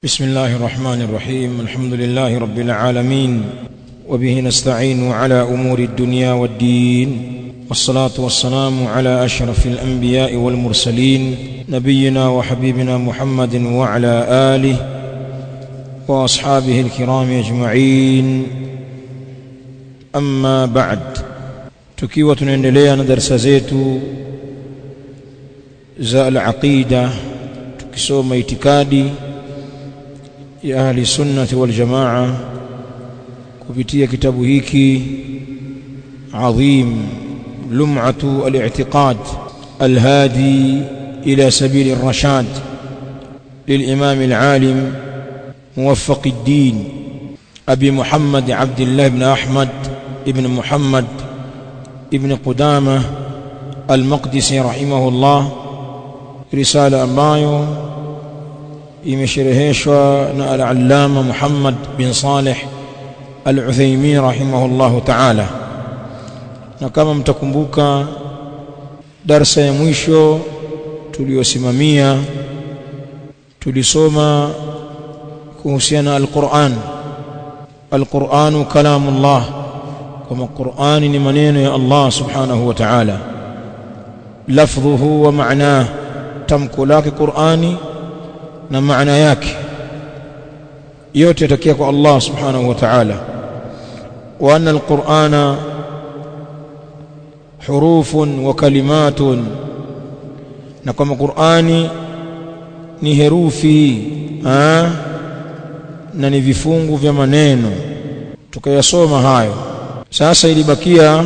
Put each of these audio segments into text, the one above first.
بسم الله الرحمن الرحيم الحمد لله رب العالمين وبه نستعين على امور الدنيا والدين والصلاه والسلام على اشرف الانبياء والمرسلين نبينا وحبيبنا محمد وعلى اله واصحابه الكرام اجمعين اما بعد tukiwa tunaendelea na darasa zetu za al-aqida tukisoma itikadi ya ahli sunnati wal jamaa kupitia kitabu hiki adhim lum'atu al-i'tiqad al-hadi ila sabil ar-rashad للإمام العالم موفق الدين أبي محمد عبد الله بن أحمد ابن محمد ابن قدامة المقدسي رحمه الله رسالة ambayo imeshereheshwa na al-allama Muhammad bin Saleh al-Uthaymeen rahimahullahu ta'ala na kama mtakumbuka darsa ya mwisho tuliyosimamia tulisoma kuhusiana al-Qur'an al-Qur'anu kalamullah kama Qur'ani ni maneno ya Allah subhanahu wa ta'ala lafdhuhu wa ma'nahu tamko lake Qur'ani na maana yake yote yatakia kwa Allah subhanahu wa ta'ala wa anna alqur'ana hurufun wa kalimatun na kama Qur'ani ni herufi ah na ni vifungu vya maneno tukayasoma hayo sasa ilibakia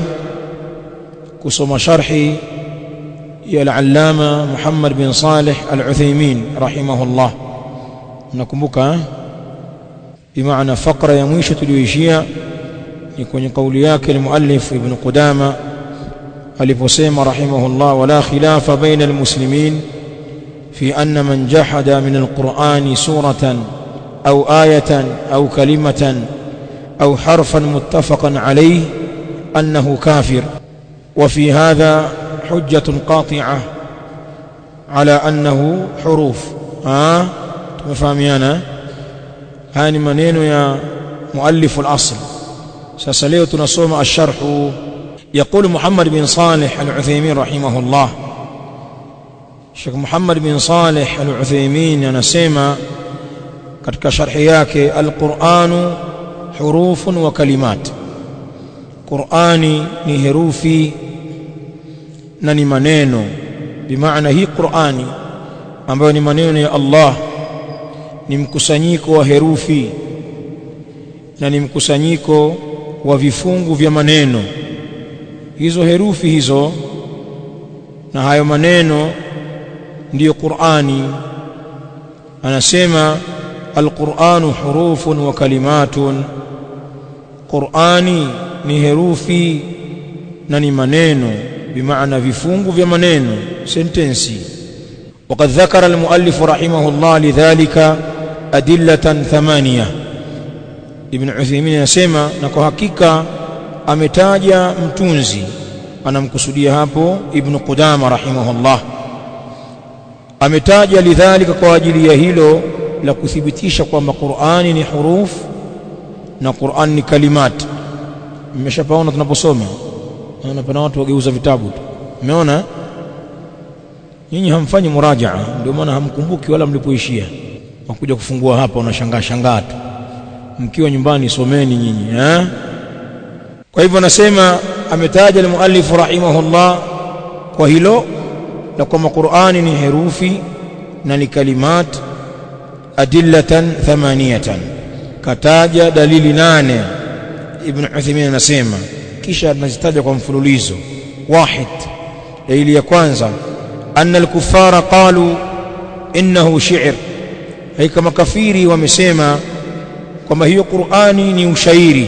kusoma sharhi ya al-allama Muhammad bin Saleh al-Uthaymeen rahimahullah nakumbuka bimaana fakra ya mwisho tuliyoishia ni kwenye kauli yake al-muallif ibn Qudama aliposema rahimahullah wala khilafa baina al-muslimin fi anna man jahada min al-Qur'ani suratan aw ayatan aw kalimatan aw harfan muttafaqan alayhi annahu kafir وفي هذا حجة قاطعة على أنه حروف ها تفهميانا هاني منين يا مؤلف الأصل سأسليه تنصوم الشرح يقول محمد بن صالح العثيمين رحمه الله الشيخ محمد بن صالح العثيمين ينسيما katika sharhi yake alquranu hurufun wa kalimat qurani ni herufi na ni maneno bimaana hii Qur'ani ambayo ni maneno ya Allah ni mkusanyiko wa herufi na ni mkusanyiko wa vifungu vya maneno hizo herufi hizo na hayo maneno ndiyo Qur'ani anasema alqur'anu hurufun wa kalimatun Qur'ani ni herufi na ni maneno بمعنى vifungu vya maneno sentensi وقد ذكر المؤلف رحمه الله لذلك أدلة ثمانية ابن عثيمين يسمى na kwa hakika ametaja mtunzi anamkusudia hapo ibn Qudama rahimahullah ametaja lidhalika kwa ajili ya hilo la kuthibitisha kwamba Qur'ani ni huruf na Qur'an ni kalimat mmeshapaona tunaposoma naona pana watu wageuza vitabu tu umeona nyinyi hamfanyi murajaa ndio maana hamkumbuki wala mlipoishia wakuja kufungua hapa unashangaa shangaa tu mkiwa nyumbani someni nyinyi eh kwa hivyo nasema ametaja al-muallif rahimahullah kwa hilo la kwamba Qur'ani ni herufi na ni kalimat adillatan thamaniyatan kataja dalili nane ibn Uthaymeen anasema kisha anazitaja kwa mfululizo wahid dalili ya kwanza anna al-kuffara qalu innahu shi'r hai kama kafiri wamesema kwamba hiyo Qur'ani ni ushairi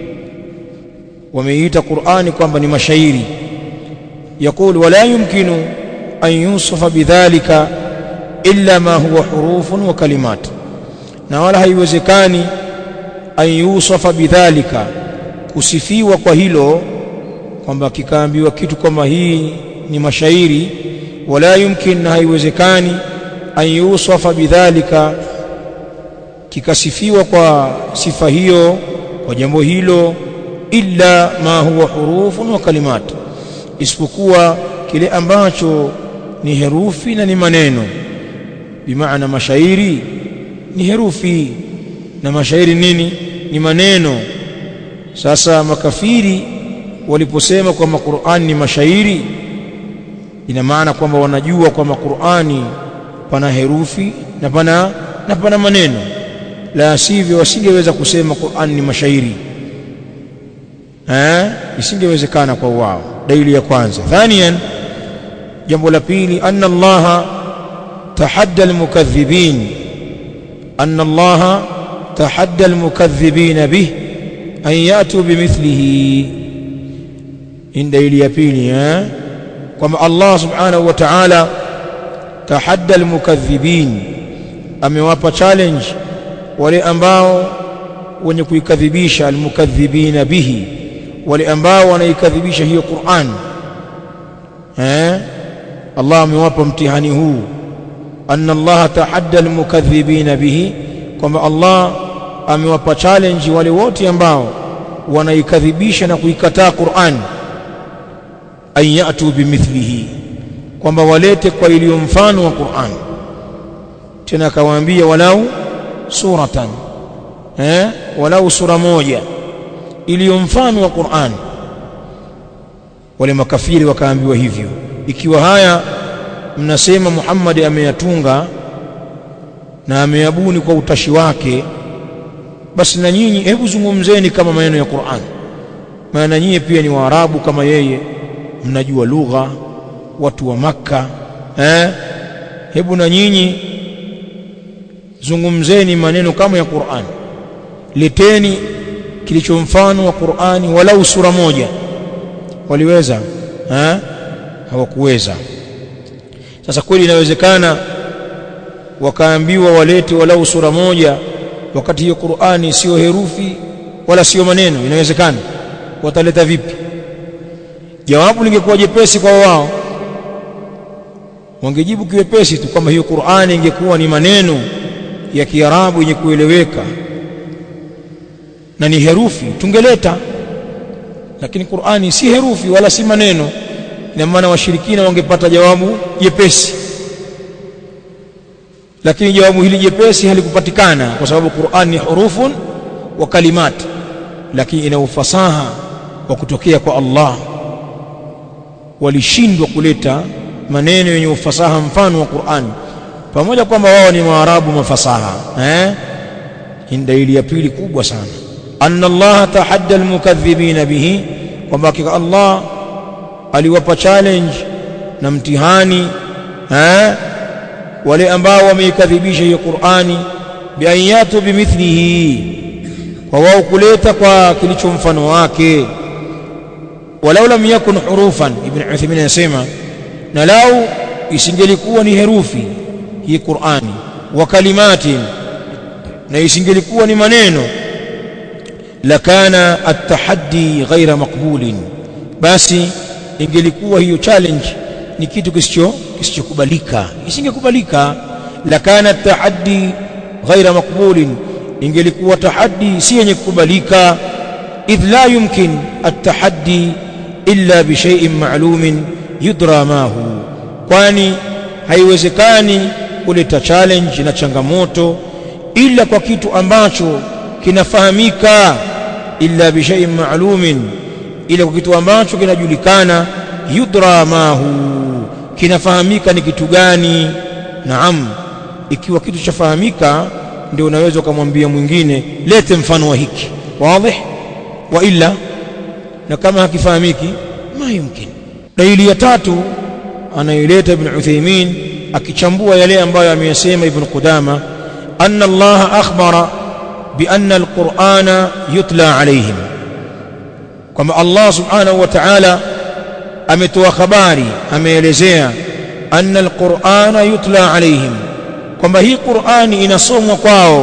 wameita Qur'ani kwamba ni mashairi يقول ولا يمكن أن يوصف بذلك إلا ما هو حروف وكلمات na wala haiwezekani an yusafa bidhalika kusifiwa kwa hilo kwamba kikaambiwa kitu kama hii ni mashairi wala yumkin na haiwezekani an yusafa bidhalika kikasifiwa kwa sifa hiyo kwa jambo hilo illa ma huwa hurufun wa kalimat isipokuwa kile ambacho ni herufi na ni maneno bimaana mashairi ni herufi na mashairi nini ni maneno sasa makafiri waliposema kwamba Qur'an ni mashairi ina maana kwamba wanajua kwamba Qur'ani pana herufi na pana na pana maneno la sivyo wasingeweza kusema Qur'an ni mashairi eh isingewezekana kwa wao dalili ya kwanza thaniyan jambo la pili anna Allah tahadda almukaththibin anna Allah tahadda almukaththibin bih an yatu bimithlihi in dalili ya pili eh kwamba Allah subhanahu wa ta'ala tahadda almukaththibin amewapa challenge wale ambao wenye kuikadhibisha almukaththibina bihi wale ambao wanaikadhibisha hiyo Qur'an eh Allah amewapa mtihani huu anna Allah tahadda almukaththibina bihi kwamba Allah amewapa challenge wale wote ambao wanaikadhibisha na kuikataa Qur'an an yatu bimithlihi kwamba walete kwa iliyo mfano wa Qur'an tena akawaambia walau suratan eh walau sura moja iliyo mfano wa Qur'an wale makafiri wakaambiwa hivyo ikiwa haya mnasema Muhammad ameyatunga na ameyabuni kwa utashi wake basi na nyinyi hebu zungumzeni kama maneno ya Qur'an maana nyinyi pia ni waarabu kama yeye mnajua lugha watu wa maka eh hebu na nyinyi zungumzeni maneno kama ya Qur'an leteni kilicho mfano wa Qur'ani walau sura moja waliweza eh hawakuweza sasa kweli inawezekana wakaambiwa walete walau sura moja wakati hiyo Qur'ani sio herufi wala sio maneno inawezekana wataleta vipi jawabu lingekuwa jepesi kwa wao wangejibu kiwepesi tu kwamba hiyo Qur'ani ingekuwa ni maneno ya Kiarabu yenye kueleweka na ni herufi tungeleta lakini Qur'ani si herufi wala si maneno ina maana washirikina wangepata jawabu jepesi lakini jawabu hili jepesi halikupatikana kwa sababu Qur'an ni hurufun wa kalimat lakini ina ufasaha wa kutokea kwa Allah walishindwa kuleta maneno yenye ufasaha mfano wa Qur'an pamoja kwamba wao ni waarabu mafasaha eh hii dalili ya pili kubwa sana anna Allah tahadda almukaththibina bihi kwamba hakika Allah aliwapa challenge na mtihani eh wale ambao wameikadhibisha hiyo Qur'ani biayatu bimithlihi kwa wao kuleta kwa kilicho mfano wake walau lam yakun hurufan ibn Uthaymeen anasema na lau isingelikuwa ni herufi hii Qur'ani wa kalimati na isingelikuwa ni maneno lakana at-tahaddi ghaira maqbulin basi ingelikuwa hiyo challenge ni kitu kisicho kisichokubalika isingekubalika lakana at-tahaddi ghaira maqbulin ingelikuwa tahaddi si yenye kukubalika idh la yumkin at-tahaddi illa bi shay'in ma'lumin yudra ma hu kwani haiwezekani kuleta challenge na changamoto ila kwa kitu ambacho kinafahamika illa bi shay'in ma'lumin ila kwa kitu ambacho kinajulikana yudra ma hu kinafahamika ni kitu gani naam ikiwa kitu chafahamika ndio unaweza ukamwambia mwingine lete mfano wa hiki wazi wa illa na kama hakifahamiki ma yumkin dalili ya tatu anaileta ibn Uthaymeen akichambua yale ambayo ameyasema ibn Qudama anna Allah akhbara bi anna al-Qur'ana yutla alayhim kwamba Allah subhanahu wa ta'ala ametoa habari ameelezea anna al-Qur'ana yutla alayhim kwamba hii Qur'ani inasomwa kwao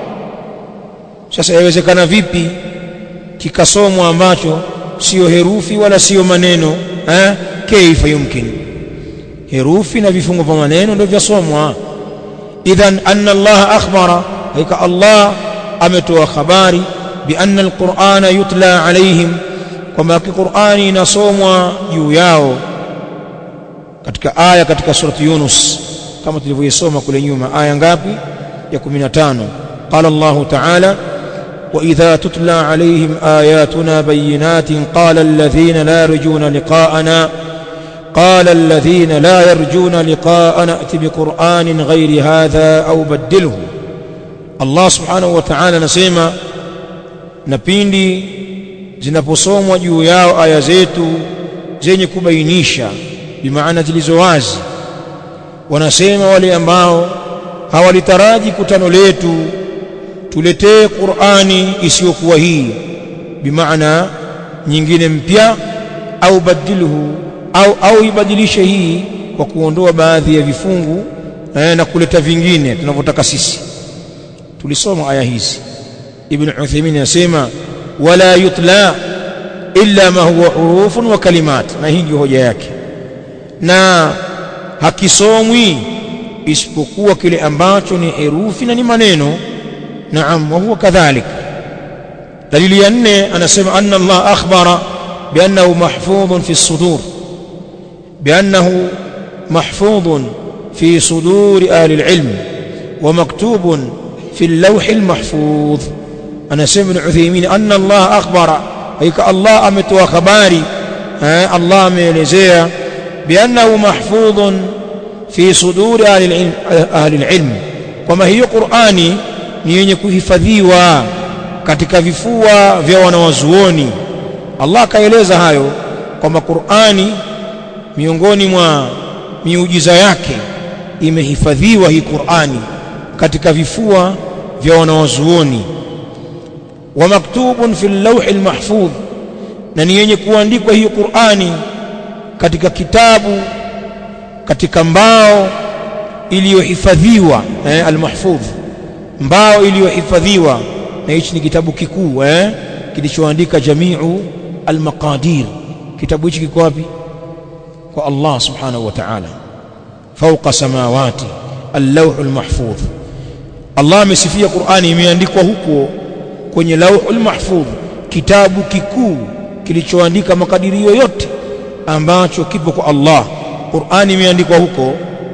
sasa yawezekana vipi kikasomwa ambacho sio herufi wala sio maneno eh kaifa yumkin herufi na vifungo vya maneno ndio vyasomwa idhan anna Allah akhbara hakika Allah ametoa habari bi anna alqur'ana yutla alaihim kwamba Qur'ani inasomwa juu yao katika aya katika surati Yunus kama tulivyoisoma kule nyuma aya ngapi ya 15 qala Allah ta'ala وإذا تتلى عليهم آياتنا بينات قال الذين لا يرجون لقاءنا قال الذين لا يرجون لقاءنا ائت بقرآن غير هذا أو بدله الله سبحانه وتعالى نسيما نبيندي zinaposomwa juu yao aya zetu zenye kubainisha bimaana zilizo wazi wanasema wale ambao hawalitaraji kutano letu tuletee Qur'ani isiyokuwa hii bimaana nyingine mpya au badilhu au au ibadilishe hii kwa kuondoa baadhi ya vifungu eh, na kuleta vingine tunavyotaka sisi tulisoma aya hizi ibn Uthaymeen anasema wala yutla illa ma huwa hurufun wa kalimat na hii ndio hoja yake na hakisomwi isipokuwa kile ambacho ni herufi na ni maneno naam wa huwa kadhalik dalili ya nne anasema anna Allah akhbara biannahu mahfudhun fi sudur biannahu mahfudhun fi suduri ahli alilm wa maktubun fi اللوح المحفوظ anasema ibn Uthaymeen anna Allah akhbara hakika Allah ametoa habari Allah ameelezea biannahu mahfudhun fi suduri ahli alilm kwamba hiyo Qur'ani ni yenye kuhifadhiwa katika vifua vya wanawazuoni Allah akaeleza hayo kwamba Qur'ani miongoni mwa miujiza yake imehifadhiwa hii Qur'ani katika vifua vya wanawazuoni wa maktubun fi lawhi almahfudh na ni yenye kuandikwa hiyo Qur'ani katika kitabu katika mbao iliyohifadhiwa eh, almahfudh mbao iliyohifadhiwa na hichi ni kitabu kikuu eh kilichoandika jamiu almaqadir kitabu hichi kiko wapi kwa Allah subhanahu wa ta'ala fawqa samawati al-lawh al-mahfudh Allah amesifia Qur'ani imeandikwa huko kwenye lawhul mahfudh kitabu kikuu kilichoandika makadirio yote ambacho kipo kwa Allah Qur'ani imeandikwa huko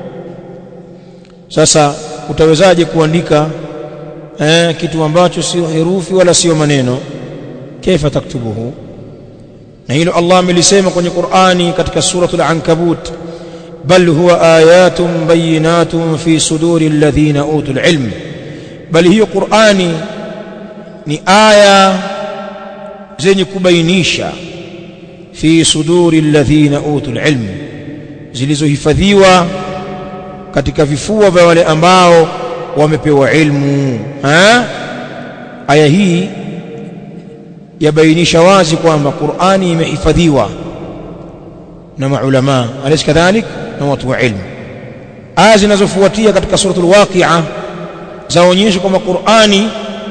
sasa utawezaje kuandika eh, kitu ambacho sio herufi wala sio maneno kaifa taktubuhu na hilo Allah amelisema kwenye Qur'ani katika suratul ankabut bal huwa ayatun bayinatun fi suduri alladhina utul ilm bali hiyo Qur'ani ni aya zenye kubainisha fi suduri alladhina utul ilm zilizohifadhiwa katika vifua vya wale ambao wamepewa ilmu ha? aya hii yabainisha wazi kwamba Qur'ani imehifadhiwa na maulama alaysa kadhalik na watu wa ilmu aya zinazofuatia katika suratul waqi'a zaonyesha kwamba Qur'ani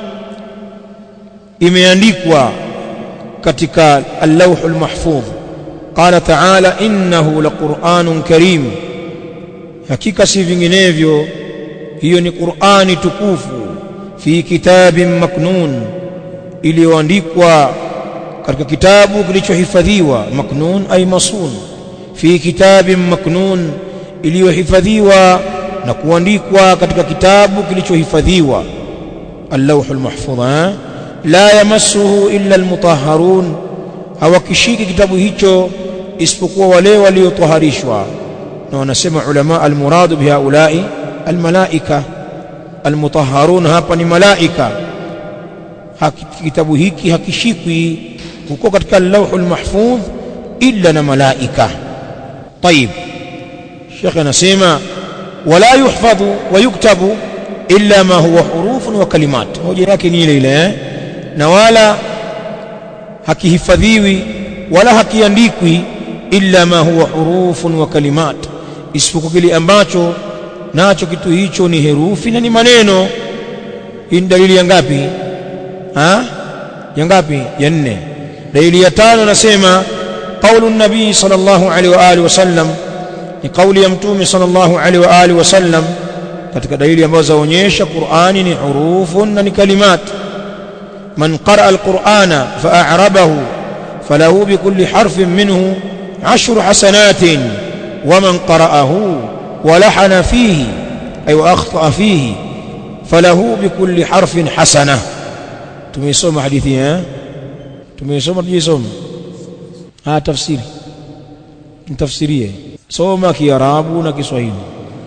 imeandikwa katika al-lawhul mahfudh qala ta'ala innahu laqur'anun karim hakika si vinginevyo hiyo ni Qur'ani tukufu fi kitabin maknun iliyoandikwa katika kitabu kilichohifadhiwa maknun ay masun fi kitabin maknun iliyohifadhiwa na kuandikwa katika kitabu kilichohifadhiwa al-lawhul mahfudh la yamassuhu illa almutahharun hawakishiki kitabu hicho isipokuwa wale waliotaharishwa na wanasema ulama almuradu bihaulai almalaika almutahharun hapa ni malaika kitabu hiki hakishikwi huko katika al-lawhul mahfudh illa na malaika طيب شيخ anasema wala yuhfadhu wa yuktabu illa ma huwa hurufun wa kalimat hoja yake ni ile ile eh? na wala hakihifadhiwi wala hakiandikwi illa ma huwa hurufun wa kalimat isipokuwa kile ambacho nacho kitu hicho ni herufi na ni maneno hii ni dalili ya ngapi ha ya ngapi ya nne dalili ya tano nasema qaulu nabii sallallahu alaihi wa alihi wasallam ni kauli ya mtume sallallahu alaihi wa alihi wasallam katika dalili ambazo zaonyesha Qur'ani ni hurufun na ni kalimat man qaraa alqur'ana fa'arabahu falahu bikulli harfin minhu ashru hasanatin waman qara'ahu ولحن فيه أي وأخطأ فيه فله بكل حرف حسنة تميسوم حديثي ها تميسوم تجيسوم ها تفسيري تفسيريه سوما كيرابو نكسوهيلي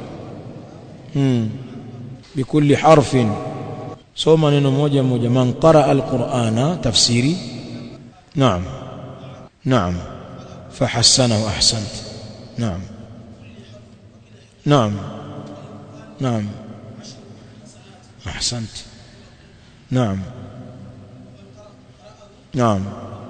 بكل حرف سوما neno moja moja man qaraa alqur'ana tafsiri naam naam fahassanahu ahsant naam naam naam ahsant naam naam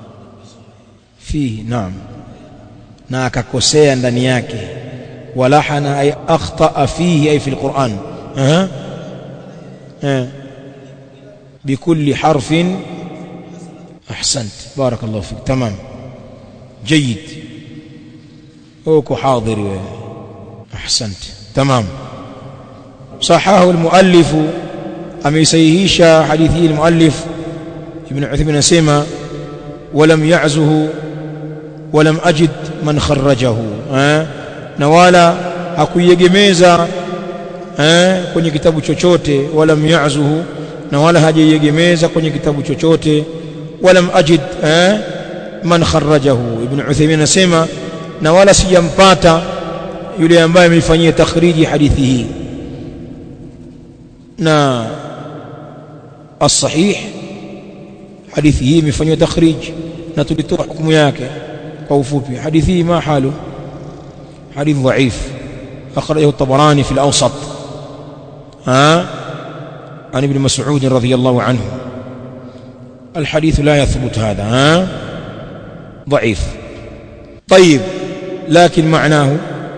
fihi naam na akakosea ndani yake walahana ay akhtaa fihi ay fi alquran aha eh بكل حرف أحسنت بارك الله فيك تمام جيد أوكو حاضر أحسنت تمام صححه المؤلف أم يسيهيش حديثه المؤلف ابن عثمان سيما ولم يعزه ولم أجد من خرجه أه؟ نوالا hakuiegemeza eh, kwenye kitabu chochote walam yazuhu na wala hajaiegemeza kwenye kitabu chochote walam ajid eh, man kharrajahu ibn Uthaymeen anasema na wala sijampata yule ambaye ameifanyia takhriji hadithi hii na as-sahih hadithi hii imefanywa takhrij na tulitoa hukumu yake kwa ufupi hadithi hii ma halu hadith dhaif akhrajahu at-Tabarani fi al-Awsat ha عن ابن مسعود رضي الله عنه الحديث لا يثبت هذا ها ضعيف طيب لكن معناه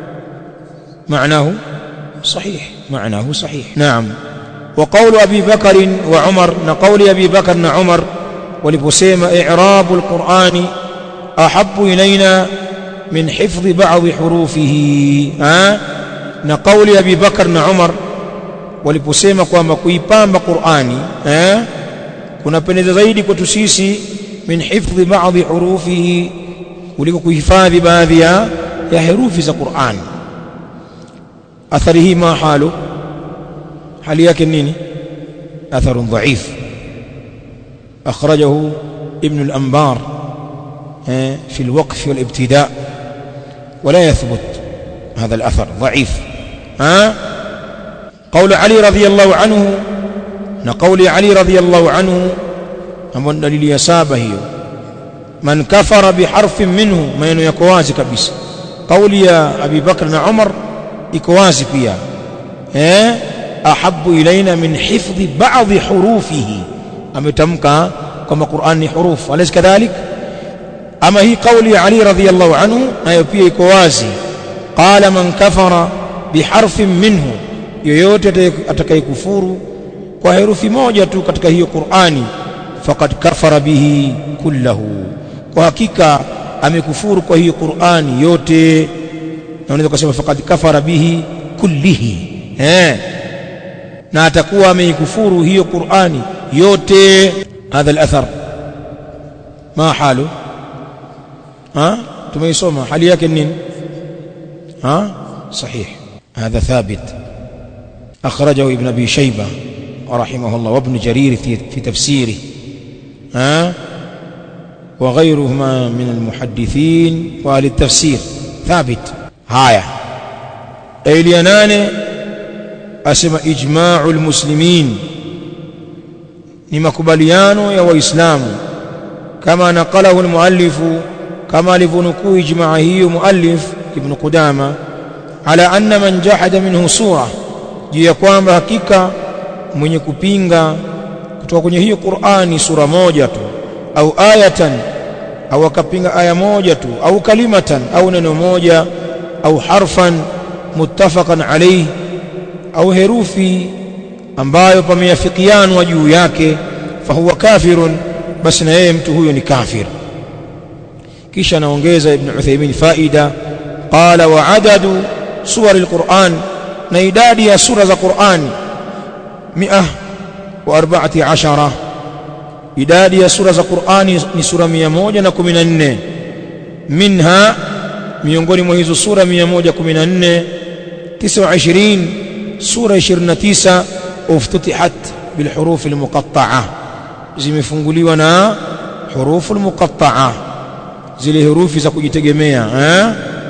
معناه صحيح معناه صحيح نعم وقول أبي بكر وعمر نقول أبي بكر وعمر ولبسيم إعراب القرآن أحب إلينا من حفظ بعض حروفه ها نقول أبي بكر وعمر waliposema kwamba kuipamba Qur'ani eh kunapendeza zaidi kwetu sisi min hifdhi baadhi hurufihi kuliko kuhifadhi baadhi ya ya herufi za Qur'an athari hii ma halu hali yake nini athar dhaif akhrajahu ibn al-anbar في الوقف والابتداء ولا يثبت هذا الأثر ضعيف ها قول علي رضي الله عنه نقول علي رضي الله عنه أمن دليل يسابه هي من كفر بحرف منه ما ينو يكوازي كبس قول يا أبي بكر عمر يكوازي فيها eh ahabu ilaina min hifdhi ba'dhi hurufihi ametamka kama Qur'an ni huruf alaysa kadhalik ama hii kauli ya Ali radhiyallahu anhu nayo pia iko wazi qala man kafara biharfin minhu yoyote atakayekufuru kwa herufi moja tu katika hiyo Qur'ani faqad kafara bihi kullahu kwa hakika amekufuru kwa hiyo Qur'ani yote na unaweza kusema faqad kafara bihi kullihi eh na atakuwa ameikufuru hiyo Qur'ani yote hadha al-athar ma halu ha tumeisoma hali yake nini ha sahih هذا ثابت أخرجه ابن أبي شيبة رحمه الله وابن جرير في, في تفسيره ها وغيرهما من المحدثين وأهل التفسير ثابت هايا إليانان أسمى إجماع المسلمين نمكبليان يا وإسلام كما نقله المؤلف كما لفنكو إجماعه مؤلف ابن قدامة على أن من جحد منه سورة juu ya kwamba hakika mwenye kupinga kutoka kwenye hiyo Qur'ani sura moja tu au ayatan au akapinga aya moja tu au kalimatan au neno moja au harfan muttafaqan alayhi au herufi ambayo pameafikianwa juu yake fahuwa kafirun basi na yeye mtu huyo ni kafir kisha anaongeza ibn Uthaymeen faida qala wa adadu suwar alquran na idadi ya sura za Qur'an 114 idadi ya sura za Qur'ani ni sura 114 minha miongoni mwa hizo sura 114 29 sura 29 uftutihat bilhuruf almuqatta'a zimefunguliwa na hurufu almuqatta'a zile herufi za kujitegemea eh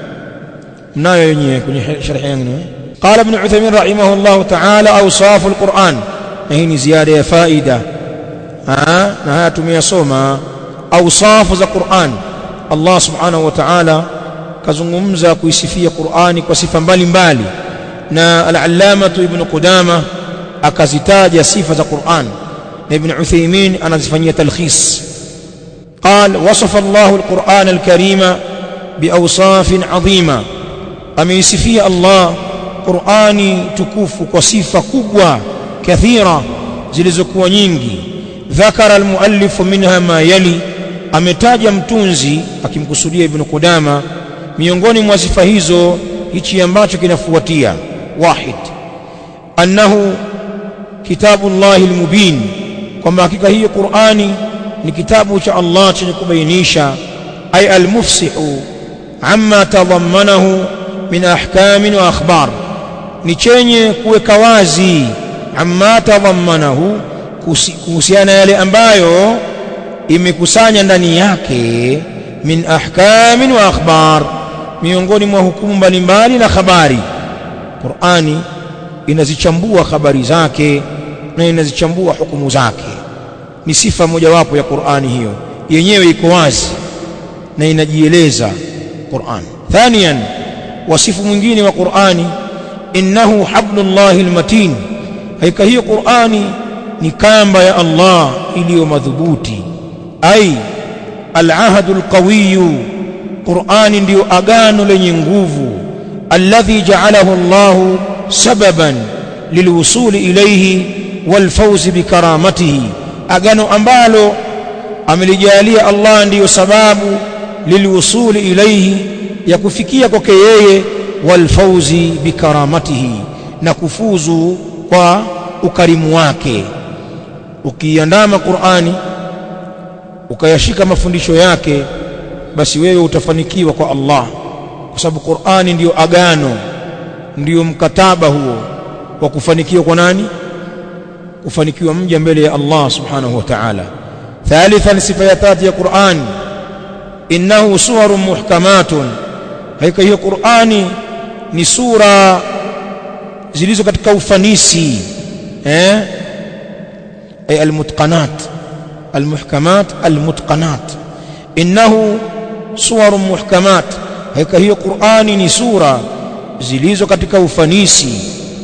mnayo yenyewe kwenye sharhi yangu قال ابن عثيمين رحمه الله تعالى أوصاف القرآن هي زيادة فائدة ها نهاية tumeyasoma أوصاف za Qur'an Allah subhanahu wa ta'ala kazungumza kuisifia Qur'ani kwa sifa mbalimbali na al-allamatu ibn Qudama akazitaja sifa za Qur'an na ibn Uthaymeen anazifanyia talkhis قال وصف الله القرآن الكريم بأوصاف عظيمة ameisifia Allah Qur'ani tukufu kwa sifa kubwa kathira zilizokuwa nyingi dhakara almuallif minha ma yali ametaja mtunzi akimkusudia ibn Qudama miongoni mwa sifa hizo hichi ambacho kinafuatia wahid annahu kitabullahi almubin kwamba hakika hiyo Qur'ani ni kitabu cha Allah chenye kubainisha ay almufsihu amma tadhammanahu min ahkamin wa akhbar ni chenye kuweka wazi amma tadhammanahu kuhusiana yale ambayo imekusanya ndani yake min ahkamin wa akhbar miongoni mwa hukumu mbalimbali na habari Qur'ani inazichambua habari zake na inazichambua hukumu zake ni sifa mojawapo ya Qur'ani hiyo yenyewe iko wazi na inajieleza Qur'an thaniyan wasifu mwingine wa Qur'ani innahu hablullahi almatin haika hiyo Qur'ani ni kamba ya Allah iliyo madhubuti ai alahadu alqawiyu Qur'ani ndiyo agano lenye nguvu alladhi ja'alahu Allah sababan lilwusuli ilayhi walfawzi bikaramatihi agano ambalo amelijalia Allah ndiyo sababu lilwusuli ilayhi ya kufikia kwake yeye walfauzi bikaramatihi na kufuzu kwa ukarimu wake ukiandama Qur'ani ukayashika mafundisho yake basi wewe utafanikiwa kwa Allah kwa sababu Qur'ani ndiyo agano ndiyo mkataba huo wa kufanikiwa kwa nani kufanikiwa mja mbele ya Allah subhanahu wa ta'ala thalithan sifa ya tatu ya Qur'an innahu suwarun muhkamatun hakika hiyo Qur'ani ni sura zilizo katika ufanisi eh ay almutqanat almuhkamat almutqanat innahu suwarun muhkamat hakika hiyo Qur'ani ni sura zilizo katika ufanisi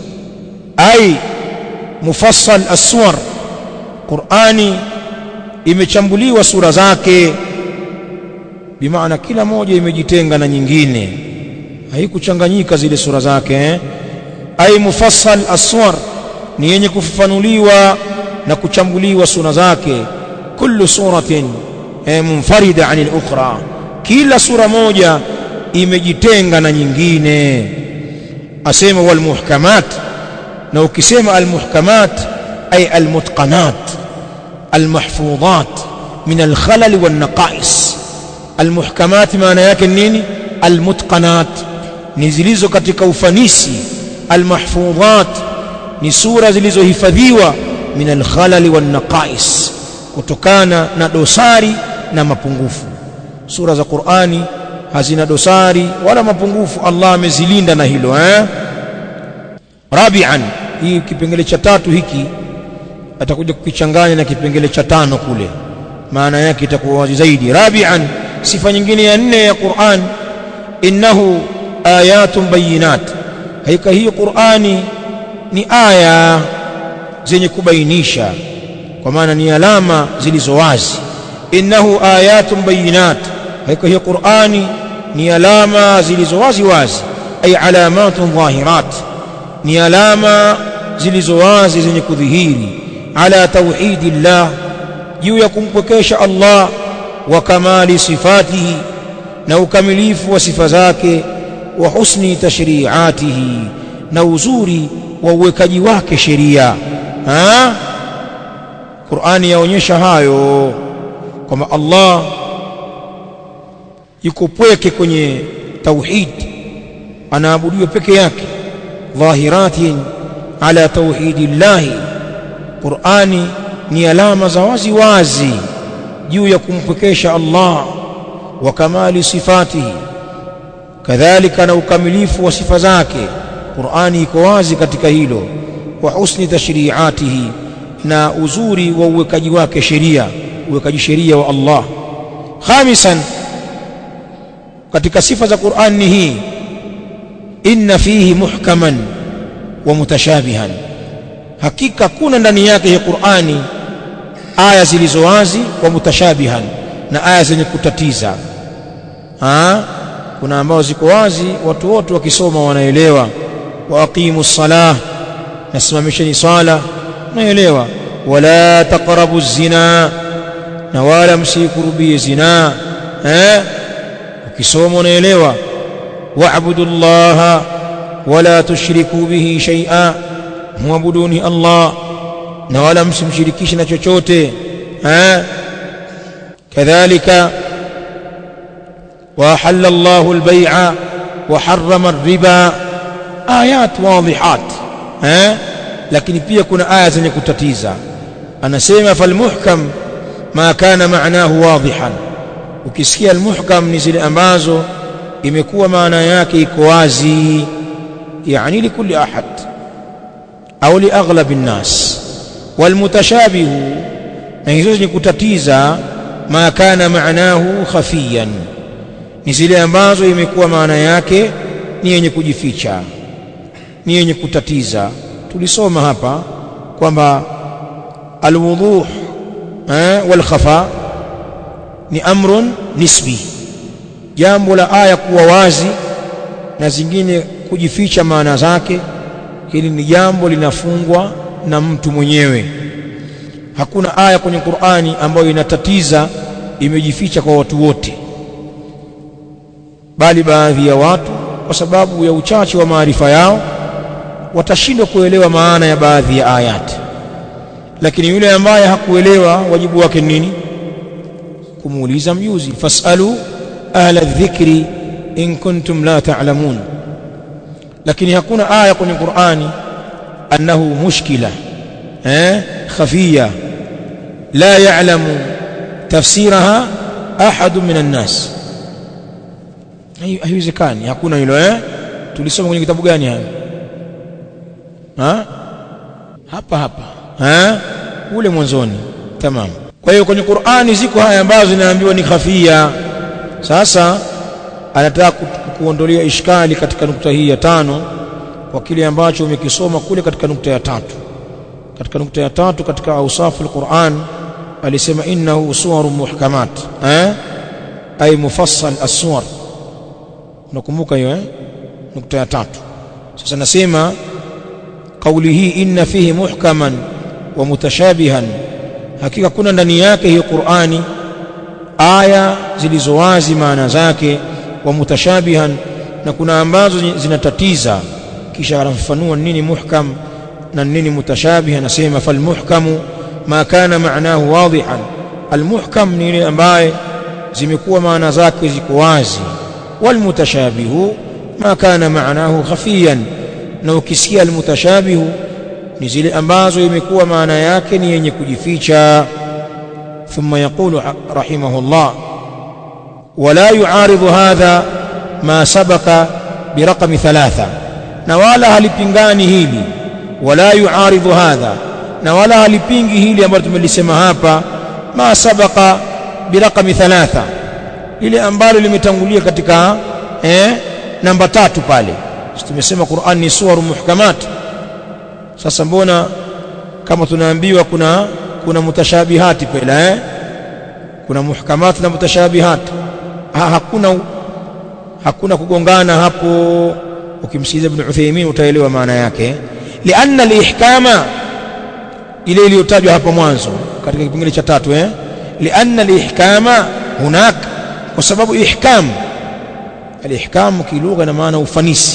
ay mufassal aswar Qur'ani imechambuliwa sura zake bimaana kila moja imejitenga na nyingine haikuchanganyika zile sura zake eh? ay mufassal aswar ni yenye kufafanuliwa na kuchambuliwa sura zake kullu suratin eh, munfarida anil ukhra kila sura moja imejitenga na nyingine asema wal muhkamat na ukisema al muhkamat ay al mutqanat al mahfudhat min al khalal wan naqais al muhkamat maana yake nini al mutqanat ni zilizo katika ufanisi al mahfudhat ni sura zilizohifadhiwa min al khalal wan naqais kutokana na dosari na mapungufu sura za Qur'ani hazina dosari wala mapungufu Allah amezilinda na hilo eh rabian hii kipengele cha tatu hiki atakuja kukichanganya na kipengele cha tano kule maana yake itakuwa wazi zaidi rabian sifa nyingine ya nne ya Qur'an innahu ayatun bayinat haika hiyo Qur'ani ni aya zenye kubainisha kwa maana ni alama zilizo wazi innahu ayatun bayinat haika hiyo Qur'ani ni alama zilizo wazi wazi ay alamatun dhahirat ni alama zilizo wazi zenye kudhihiri ala tauhidillah juu ya kumpwekesha Allah wa kamali sifatihi na ukamilifu wa sifa zake wa husni tashri'atihi na uzuri wa uwekaji wake sheria Qur'ani yaonyesha hayo kwamba Allah yuko pweke kwenye tauhid anaabudiwa peke yake dhahiratin ala tauhidillahi Qur'ani ni alama za wazi wazi juu ya kumpwekesha Allah wa kamali sifatihi kadhalika na ukamilifu wa sifa zake Qur'ani iko wazi katika hilo wa husni tashri'atihi na uzuri wa uwekaji wake sheria uwekaji sheria wa Allah khamisan katika sifa za Qur'an ni hii inna fihi muhkaman wa mutashabihan hakika kuna ndani yake ya Qur'ani aya zilizo wazi wa mutashabihan na aya zenye kutatiza ha? kuna ambao ziko wazi watu wote wakisoma wanaelewa wa aqimu salah nasimamisheni sala naelewa wala taqrabu zina na wala msikurubie zina eh ukisoma unaelewa wa'budu llaha wala tushriku bihi shay'a muabuduni Allah na wala msimshirikishe na chochote eh kadhalika وأحل الله البيع وحرم الربا آيات واضحات ها lakini pia kuna aya zenye kutatiza anasema falmuhkam ma kana maanahu wadihan ukisikia almuhkam ni zile ambazo imekuwa maana yake iko wazi yani likulli ahad au liaghlab nnas walmutashabihu na hizo zenye kutatiza ma kana maanahu khafiyan ni zile ambazo imekuwa maana yake ni yenye kujificha ni yenye kutatiza tulisoma hapa kwamba alwuduh eh, wal khafa ni amrun nisbi jambo la aya kuwa wazi na zingine kujificha maana zake hili ni jambo linafungwa na mtu mwenyewe hakuna aya kwenye Qur'ani ambayo inatatiza imejificha kwa watu wote bali baadhi ya watu kwa sababu ya uchache wa maarifa yao watashindwa kuelewa maana ya baadhi ya ayati lakini yule ambaye hakuelewa wajibu wake nini kumuuliza mjuzi fasalu ahla dhikri in kuntum la ta'lamun lakini hakuna aya kwenye Qur'ani annahu mushkila eh khafiya la ya'lamu tafsiraha ahad min an-nas haiwezekani hakuna hilo eh tulisoma kwenye kitabu gani hayo ha hapa hapa ha ule mwanzoni tamam kwa hiyo kwenye Qur'ani ziko haya ambazo zinaambiwa ni khafia sasa anataka kuondolea ishkali katika nukta hii ya tano kwa kile ambacho umekisoma kule katika nukta ya tatu katika nukta ya tatu katika awsafu alquran alisema innahu suwarun muhkamat eh ay mufassal as-suwar unakumbuka hiyo eh nukta ya tatu sasa nasema kauli hii inna fihi muhkaman wa mutashabihan hakika kuna ndani yake hiyo Qur'ani aya zilizo wazi maana zake wa mutashabihan na kuna ambazo zinatatiza kisha anafafanua nini muhkam na nini mutashabih anasema falmuhkamu ma kana maanahu wadihan almuhkam ni ile ambaye zimekuwa maana zake ziko wazi walmutashabihu ma kana maanahu khafiyan na ukisikia almutashabihu ni zile ambazo imekuwa maana yake ni yenye kujificha ثم يقول رحمه الله ولا يعارض هذا ما سبق برقم ثلاثة نوالا halipingani hili ولا يعارض هذا نوالا halipingi hili ambalo tumelisema hapa ma sabaqa biraqami thalatha ile ambalo limetangulia katika eh, namba tatu pale tumesema Qur'an ni suwaru muhkamat sasa mbona kama tunaambiwa kuna kuna mutashabihati pale eh kuna muhkamat na mutashabihat ha, hakuna hakuna kugongana hapo ukimsikiza ibn Uthaymeen utaelewa maana yake lianna alihkama ile iliyotajwa hapo mwanzo katika kipengele cha tatu eh lianna alihkama hunak kwa sababu ihkam alihkam kilugha na maana ufanisi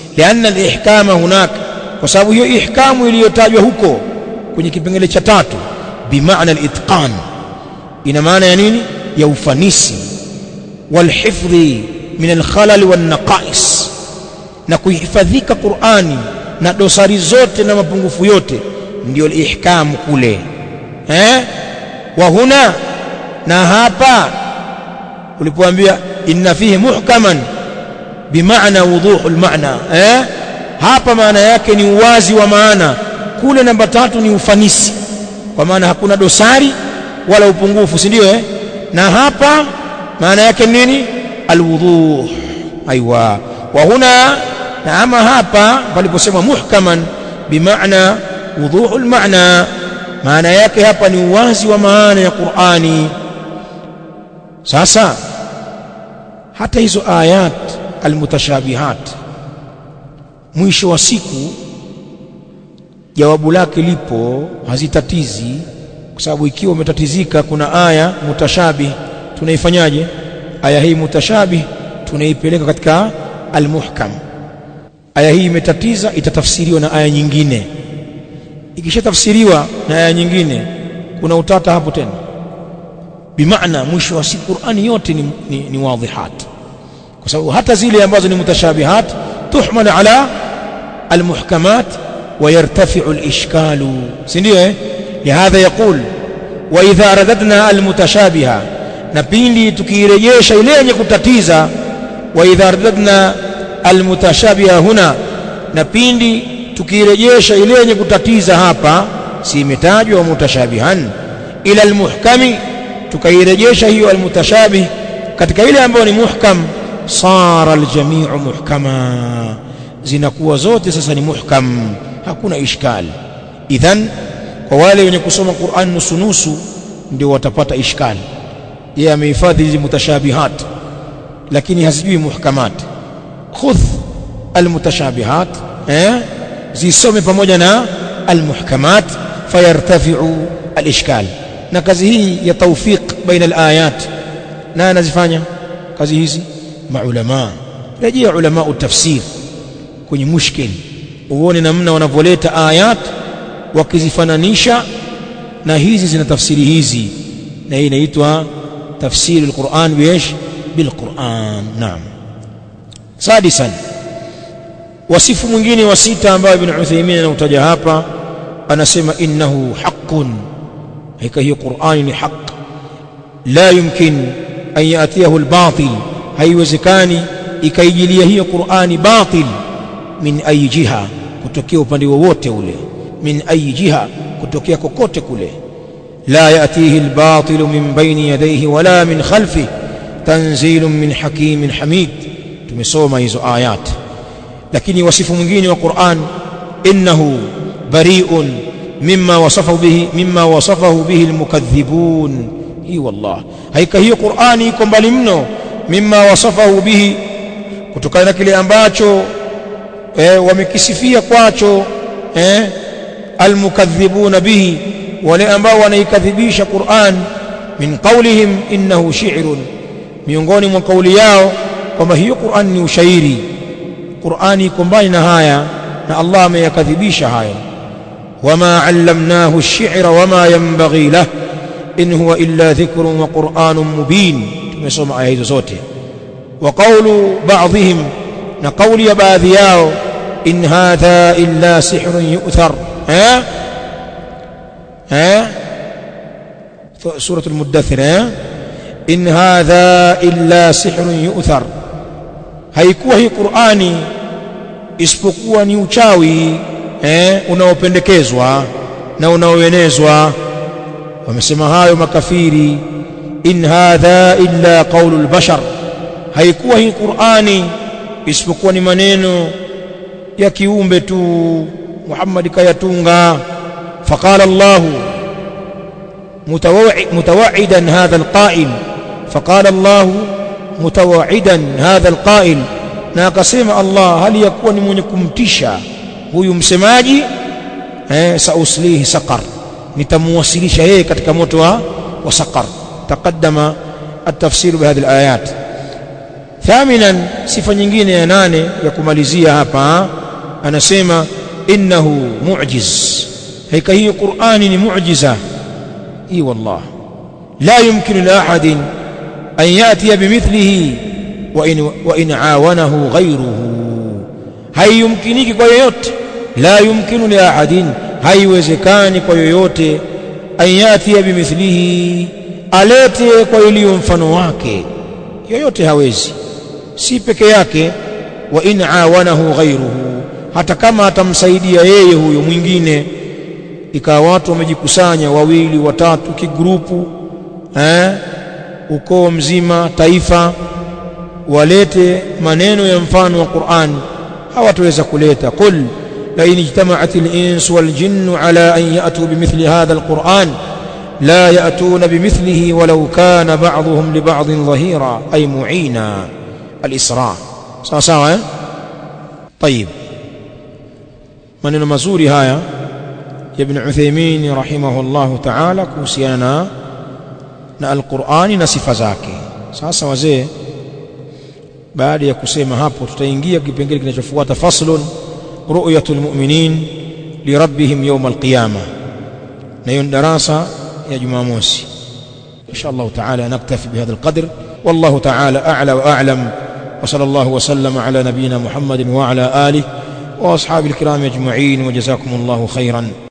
lianna alihkama hunak kwa sababu hiyo ihkamu iliyotajwa huko kwenye kipengele cha tatu bimaana alitqan ina maana ya nini ya ufanisi walhifdhi min alkhalal wannaqais na kuhifadhika Qur'ani na dosari zote na mapungufu yote ndio alihkamu kule eh wa huna na hapa ulipoambia inna fihi muhkaman bimaana wuduhul maana eh hapa maana yake ni uwazi wa maana kule namba tatu ni ufanisi kwa maana hakuna dosari wala upungufu si ndio eh na hapa maana yake nini alwuduh aiwa wa huna na ama hapa paliposema muhkaman bimaana wuduhul maana maana yake hapa ni uwazi wa maana ya Qur'ani sasa hata hizo ayat almutashabihat mwisho wa siku jawabu lake lipo hazitatizi kwa sababu ikiwa umetatizika kuna aya mutashabih tunaifanyaje aya hii mutashabih tunaipeleka katika almuhkam aya hii imetatiza itatafsiriwa na aya nyingine ikishatafsiriwa na aya nyingine kuna utata hapo tena bimaana mwisho wa siku Qur'ani yote ni, ni, ni wadhihat kwa sababu hata zile ambazo ni mutashabihat tuhmal ala almuhkamat ويرتفع الإشكال سنديه لهذا يقول وإذا رددنا المتشابهة نبيني تكيريش إليه كتتيزا وإذا رددنا المتشابهة هنا نبيني tukirejesha ile yenye kutatiza hapa si imetajwa mutashabihan ila almuhkami tukairejesha hiyo almutashabih katika ile ambayo ni muhkam sara aljamiu muhkama zinakuwa zote sasa ni muhkam hakuna ishkal idhan kwa wale wenye kusoma Qur'an nusu nusu ndio watapata ishkal yeye amehifadhi hizi mutashabihat lakini hazijui muhkamat khudh almutashabihat eh zisome pamoja na almuhkamat fayartafi'u alishkal na kazi hii ya tawfiq baina alayat na anazifanya kazi hizi maulama rejea ulama utafsir kwenye mushkil uone namna wanavyoleta ayat wakizifananisha na hizi zina tafsiri hizi na hii inaitwa tafsiri alquran biish bilquran naam sadisan wasifu mwingine wa sita ambao ibn Uthaymeen anautaja hapa anasema innahu haqqun hakika hiyo Qur'ani ni haq la yumkin an yatiyahu albatil haiwezekani ikaijilia hiyo Qur'ani batil min ayi jiha kutokea upande wowote ule min ayi jiha kutokea kokote kule la yatihi albatil min baini yadayhi wala min khalfihi tanzilun min hakimin hamid tumesoma hizo ayati lakini wasifu mwingine wa Qur'an innahu bari'un mimma wasafahu bihi mimma wasafahu bihi almukaththibun hi wallah haika hiyo Qur'ani iko mbali mno mimma wasafahu bihi kutokana na kile ambacho eh, wamekisifia kwacho eh, almukaththibuna bihi wale ambao wanaikadhibisha Qur'an min qawlihim innahu shi'run miongoni mwa kauli yao kwamba hiyo Qur'an ni ushairi Qur'ani iko mbali na haya na Allah ameyakadhibisha haya wama allamnahu ash-shi'ra wama yanbaghi lah in huwa illa dhikrun wa qur'anun mubin tumesoma aya hizo zote wa qawlu ba'dihim na qawli ya baadhi yao in hadha illa sihrun yu'thar eh eh سورة المدثر إن هذا إلا سحر يؤثر haikuwa hii Qur'ani isipokuwa ni uchawi eh, unaopendekezwa na unaoenezwa wamesema hayo makafiri in hadha illa qaulul bashar haikuwa hii Qur'ani isipokuwa ni maneno ya kiumbe tu Muhammad kayatunga faqala Allah mutawa'idan hadha alqa'il faqala Allah mutawa'idan hadha alqa'il na akasema Allah hali ya kuwa ni mwenye kumtisha huyu msemaji eh sauslihi saqar nitamuwasilisha yeye katika moto wa wa saqar taqaddama التفسير بهذه الآيات thaminan sifa nyingine ya nane ya kumalizia hapa anasema innahu mu'jiz hakika hii Qur'ani ni mu'jiza hii wallah la yumkinu li ahadin an yatiya bimithlihi wa in wa in awanahu ghayruhu haiyumkiniki kwa yoyote la yumkinu li ahadin haiwezekani kwa yoyote an yatiya bimithlihi alete kwa iliyo mfano wake yoyote hawezi si peke yake wa in awanahu ghayruhu hata kama atamsaidia yeye huyo mwingine ikawa watu wamejikusanya wawili watatu kigrupu eh ukoo mzima taifa walete maneno ya mfano wa Qur'an hawataweza kuleta qul la in ijtama'at al-ins wal jinnu ala an ya'tu bimithli hadha al-Qur'an la ya'tuna bimithlihi walau kana ba'dhuhum li ba'dhin dhahira ay mu'ina al-isra sawa sawa eh طيب maneno mazuri haya ya ibn Uthaymeen rahimahullahu ta'ala kuhusiana na al-Qur'ani na sifa zake sasa wazee baada ya kusema hapo tutaingia kipengele kinachofuata faslun ru'yatul mu'minin li rabbihim yawm al-qiyamah na hiyo darasa ya Jumamosi insha Allah ta'ala naktafi bihadha al-qadr wallahu ta'ala a'la wa a'lam wa sallallahu wa sallama ala nabiyyina Muhammadin wa ala alihi wa ashabil kiram ajma'in wa jazakumullahu khairan